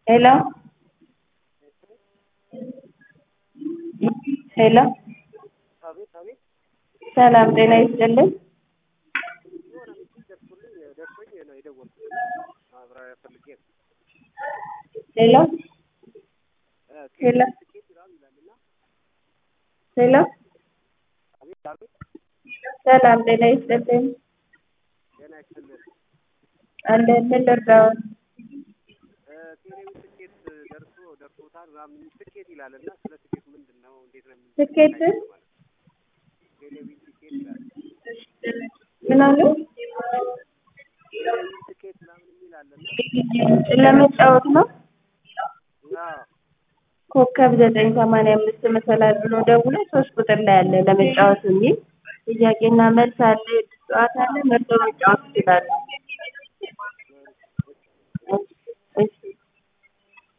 ሄሎ ሄሎ አቤት አቤት ሰላም ጤና ይስጥልኝ። የሆነ ምስል ደርሶልኝ ደርሶኝ ነው የደወልኩት። ማብራሪያ ፈልጌ ነው። ሄሎ እ ሄሎ ትኬት ምናምን ይላልና ሄሎ አቤት አቤት ሰላም ጤና ይስጥልኝ። ጤና ይስጥልን። አለ ምን ልርዳዎት? እ ቴሌቪዥን ትኬት ደርሶ ደርሶታል ምናምን ትኬት ይላልና ስለ ትኬት ምንድን ነው እንዴት ነው የምን ትኬት ቴሌቪዥን ትኬት ይላል። ምን አሉ? ቴሌቪዥን ትኬት ምናምን የሚል አለና ለመጫወት ነው። አዎ ኮከብ ዘጠኝ ሰማንያ አምስት መሰላል ብሎ ደውሎ ሶስት ቁጥር ላይ አለ ለመጫወት የሚል ጥያቄና መልስ አለ። ጨዋታ አለ። መርጦ መጫወት ይችላሉ።